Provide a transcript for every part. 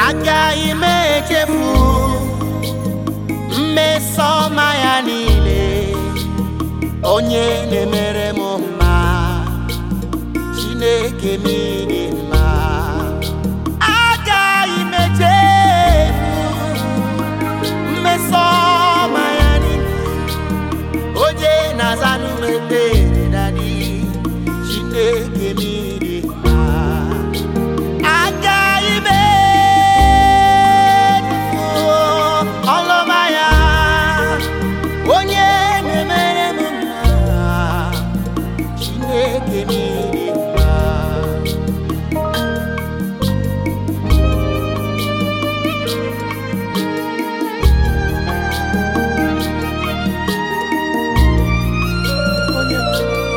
agaghị m echefu mmeso ọma ya niile onye na-emere m mma chineke m dị mma agaghị m echefu mmeso ọma ya niile onye na-azanụ m ekpere dadi chineke m dị mma agaghị m echefu ọlụma ya onye na-emere m mma chineke m dị mma onye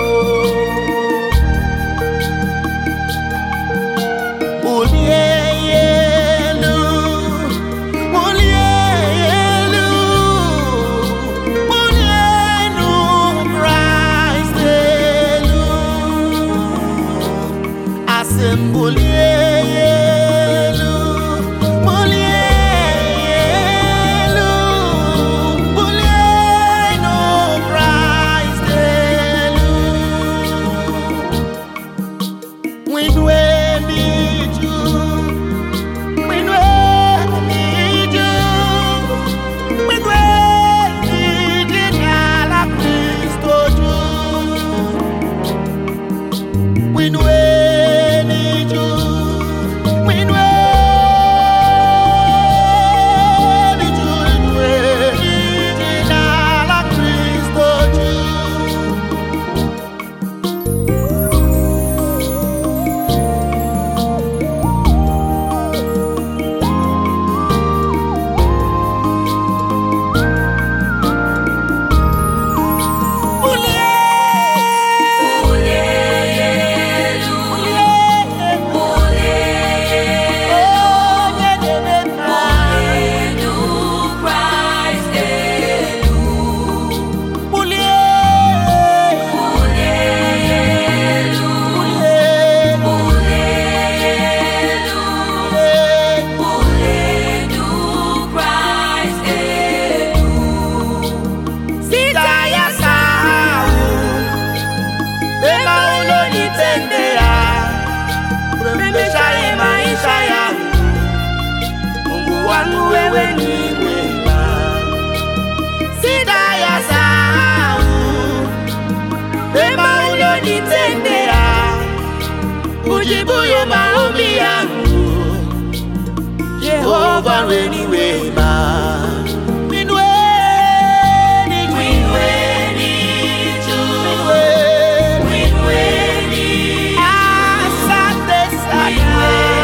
bulie ya elu bulie ya elu bulie enu Kraịst elu asị m bulie ya elu bulie ya elu bulie enu Kraịst elu Winwe n'iju, winwe n'iju, winwe n'iju n'ala Kristo ju. Winwe n'iju, winwe n'iju, winwe n'iju n'ala Kristo ju. Wewe ni mwema, sitayasahau mema ulonitendea, ujibuye maombi yangu. Yehova wewe ni wema. Winweni juu. Winweni. Asante sana.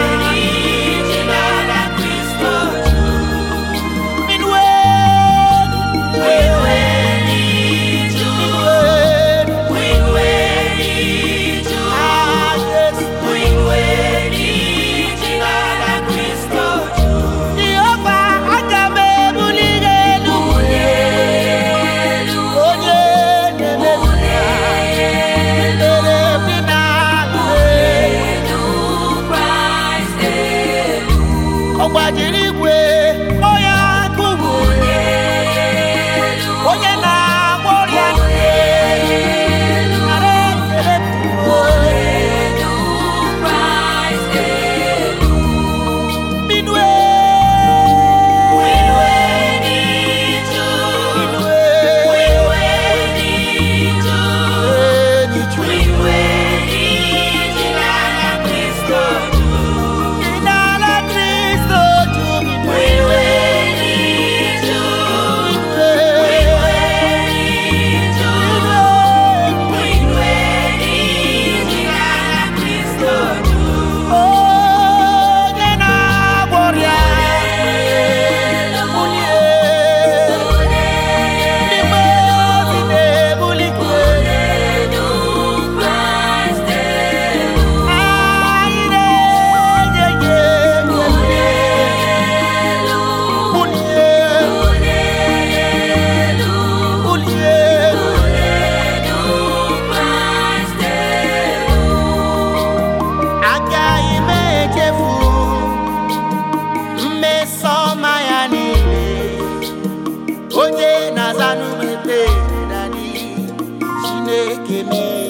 Winweni. Winweni. Ah, yes. Jehova aga m ebuli gị elu. Onye na-eme mma. Mere ndị na-alụ elu. Ọ gbajiri igwe onye akụgụ onye na-agba ọrịa nara ekele pụọ. Minue. Minue. Eni juu. Inala Kristo juu. chineke m